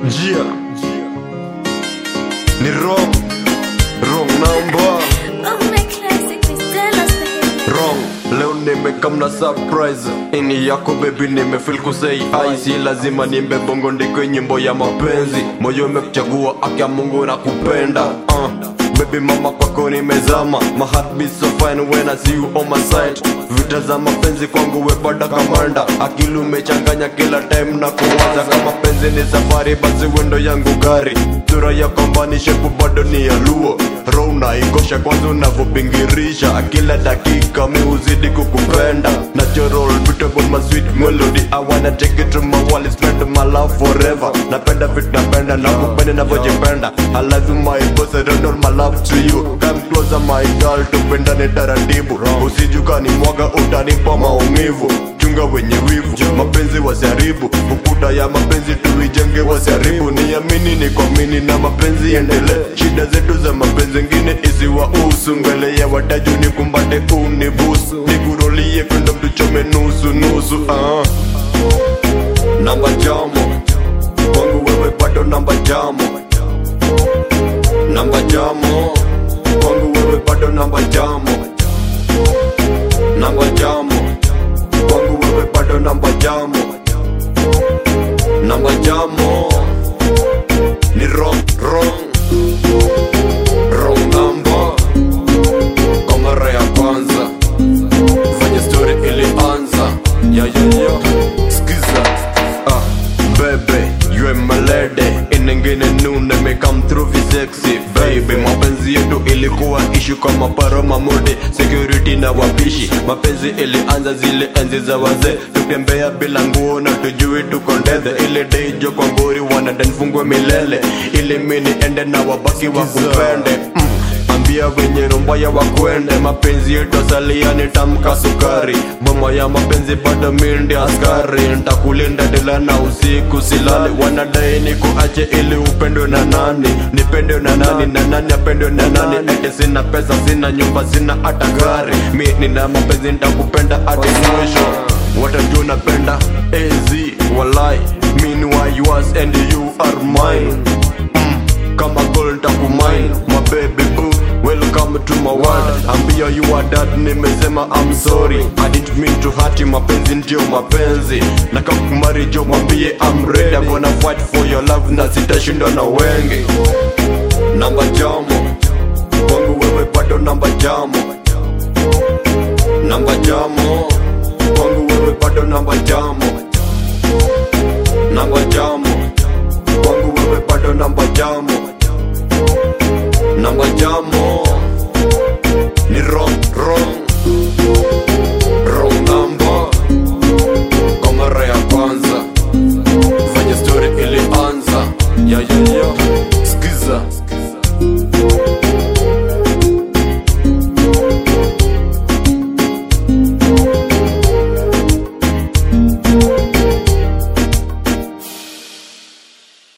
njia ni wrong wrong number Oh my classic, Cristela style. wrong leo nimekamna surprise ini yako bebi nimefil kusei ai si lazima nimbe bongo ndikwe nyimbo ya mapenzi moyo umekuchagua akia mungu na kupenda uh. Baby mama kwako nimezama My heart beats so fine when I see you on my side Vita za mapenzi kwangu webada kamanda Akili umechanganya kila time na kuwaza Kama penzi ni safari basi wendo yangu gari Sura ya kombani shepu bado ni ya luo Roho unaikosha kwanza unavyopingirisha Kila dakika mi uzidi kukupenda Natural beautiful my sweet melody I wanna take it to my wall spend my love forever Napenda vitu napenda na kupenda navyojipenda I love you my boss I don't know my love to you Come closer my girl tupendane taratibu Usijukani mwaga utanipa maumivu chunga wenye wivu mapenzi wasiharibu ukuta ya mapenzi tuijenge wasiharibu niamini ni kuamini na mapenzi endelee shida zetu za mapenzi ngine isiwahusu mbele ya wataju ni kumbate unibusu nikurolie kwenda mtuchome nusu nusu ah. namba jamo kwangu wewe bado namba jamo namba jamo kwangu wewe bado namba jamo namba jamo kwangu wewe bado namba jamo namba jamo ni wrong wrong wrong number kwa mara ya kwanza fanya story ilianza ya ya ya skiza ah bebe you are my lady inengine nune me come through vi sexy baby mapenzi yetu ilikuwa ishu kama paro mamode security na wapishi mapenzi ilianza zile enzi za wazee tutembea bila nguo na tujui tuko ndethe ile deijo kwa ngori wanadanfungwe milele ili mini ende na wabaki wakupende mm. Ambia wenye romba ya wakwende mapenzi yetu asalia nitamka sukari boma ya mapenzi bado mindi askari ntakulinda dila na usiku silali wanadai ni kuache ili upendwe na nani nipendwe na nani na nani apendwe na nani ete sina pesa sina nyumba sina hata gari mi nina mapenzi ntakupenda hadi mwisho watajua napenda az walai meanwhile yours and you are mine mm, kama gold ntakumine my baby boo welcome to my world ambia you are dad nimesema i'm sorry i didn't mean to hurt you mapenzi ndio mapenzi na kama kumari jo mwambie i'm ready i'm gonna fight for your love na sitashindwa na wengi namba jamo kwangu wewe bado namba jamo namba jamo kwangu wewe bado namba jamo namba jamo kwangu wewe bado namba jamo namba jamo ni wrong wrong wrong number kwa mara ya kwanza fanya story ilianza ya ya ya